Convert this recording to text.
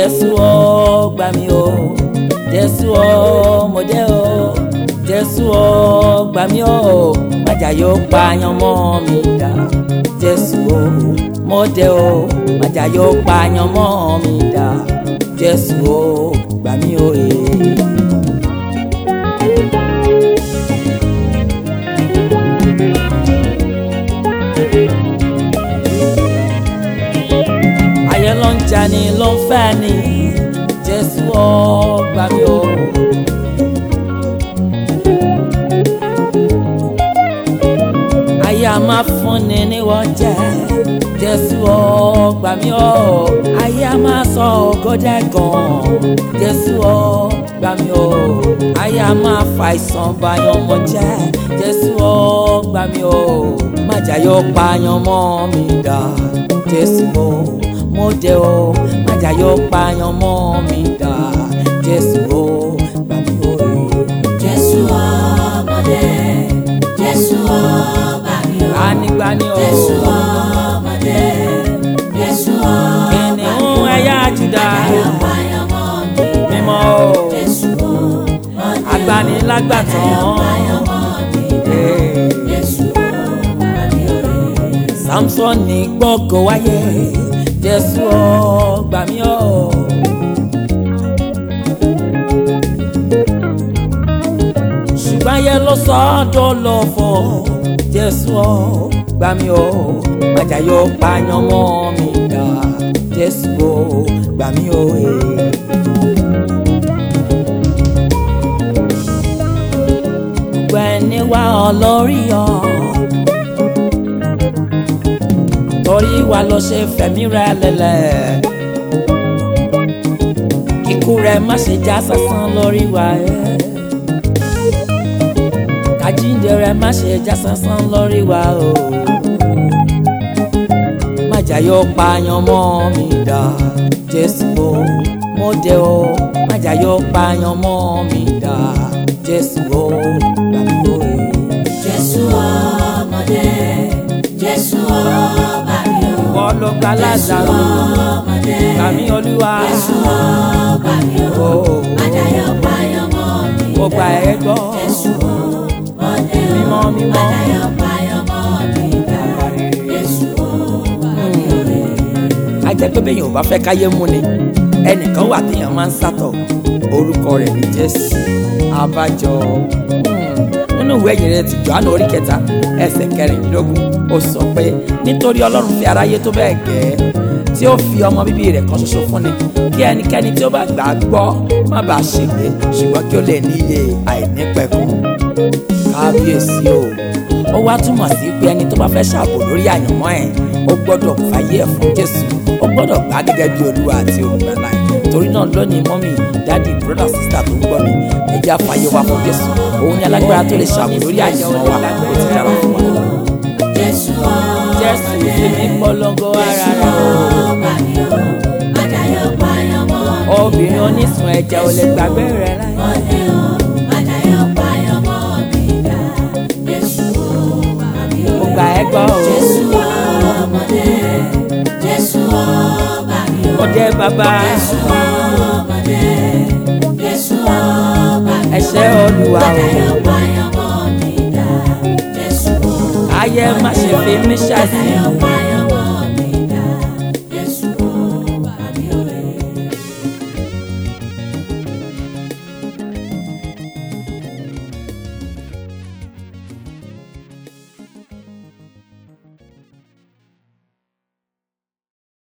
jésù ó gbà mí o jésù ó mo dé o jésù ó gbà mí o májà yóò pààyàn mọ́ mi dá jésù ó mo dé o májà yóò pààyàn mọ́ mi dá jésù ó gbà mí o èè. ayé ló ń jà ní ló ń fẹ́ ni jésù ó gbà mí o. ayé a máa fúnni níwọ̀n jẹ́ jésù ó gbà mí o. ayé a máa sọ ògòdè gan jésù ó gbà mí o. ayé a máa fa ìsàn báyọ̀ mọ́ jẹ́ jésù ó gbà mí o. májà yóò pààyàn mọ́ mi dá jésù ó mo dé o májà yóò pààyàn mọ́ mi dá jésù ó gbà mí o. Jésù ọmọdé, Jésù ọba mi o. anigbani o Jésù ọmọdé, Jésù ọba mi o. kìnìún ẹ̀yà jùdá Ayọ̀páyọ̀mọ́ mi dá. mímọ́ o Jésù ọmọdé, agbanilágbàtàn ayọ̀páyọ̀mọ́ mi dá. Jésù ọba mi o. samson ní gbọ́kọ̀ wáyé jésù ó gbà mí o. ṣùgbọ́n ayé ló sọ ọ́ tó lọ fọ́ jésù ó gbà mí o májà yóò pààyàn mọ́ mi dá jésù ó gbà mí o. Hey. gbogbo ẹni wá ọ lórí ọ torí wa ló ṣe fẹ̀mí rẹ lélẹ̀ kíkú rẹ má ṣe já sásán lórí wa ẹ kájíǹde rẹ má ṣe já sásán lórí wa o májà yóò pààyàn mọ́ mi dá jésù o mo dé o májà yóò pààyàn mọ́ mi dá jésù o gbà mí o ẹ. Jésù ọmọdé, Jésù ọba mi o. wọ́n ló gba lázaro Ọmọdé, kàmí olúwa Jésù ọba mi o. o Ayọ̀páyọ̀mọ́ mi mo gba ẹ gbọ́ Jésù ọmọdé o. mímọ́ mímọ́ Ayọ̀páyọ̀mọ́ mi dá. Jésù ọba mi o. a jẹ́ pé bẹ́ẹ̀ yẹn ò bá fẹ́ káyé mú ni ẹnìkan wà téèyàn máa ń sátọ̀ orúkọ rẹ̀ ní jésù abájọ hmm, nínú ìwé ìyìn rẹ̀ ti Jòhánù orí kẹta ẹsẹ̀ kẹrìndínlógún ó sọ pé nítorí ọlọ́run fi aráyé tó bẹ́ẹ̀ gẹ́ tí ó fi ọmọ bíbí rẹ̀ kan ṣoṣo fún ni kí ẹnikẹ́ni tí ó bá gbà á gbọ́ má bàa ṣègbé ṣùgbọ́n kí ó lè ní iye àìnípẹ̀kun kábíyèsí o ó wá túmọ̀ sí pé ẹni tó bá fẹ́ ṣàbò lórí àyànmọ́ ẹ̀ ó gbọ́dọ̀ fàyè ẹ̀ fún jésù ó gbọ́dọ̀ gbà á gẹ́gẹ́ bí olúwa àti olùgbàlà ẹ̀ torí náà lónìí mọ́mì dáàdì brọ́dà sísá tó ń gbọ́ mi ẹ jẹ́ á fàyè wa fún jésù òun ni alágbára tó lè ṣàbò lórí àyànmọ́ wa ó ti dára fún wa. Jésù jésù fi mí polongo ara rẹ̀ ọba mi o. Ayọ̀páyọ̀mọ́ mi o obìnrin onísun ẹ̀jẹ̀ ò lè gbàgbé rẹ̀ láì. ọdẹ o. Ayọ̀páyọ̀mọ́ mi dá. Jésù ọba mi o. mo gbà ẹ́ gbọ́ o Jésù ọmọdé, Jésù ọba mi o. mo dé bàbá Jésù ọmọdé, Jésù ọba mi o. ẹ ṣé olúwa o Ayọ̀páyọ̀mọ́ mi dá. Jésù ọba ayé má ṣe fi mí ṣàìsí Ayọ̀páyọ̀mọ́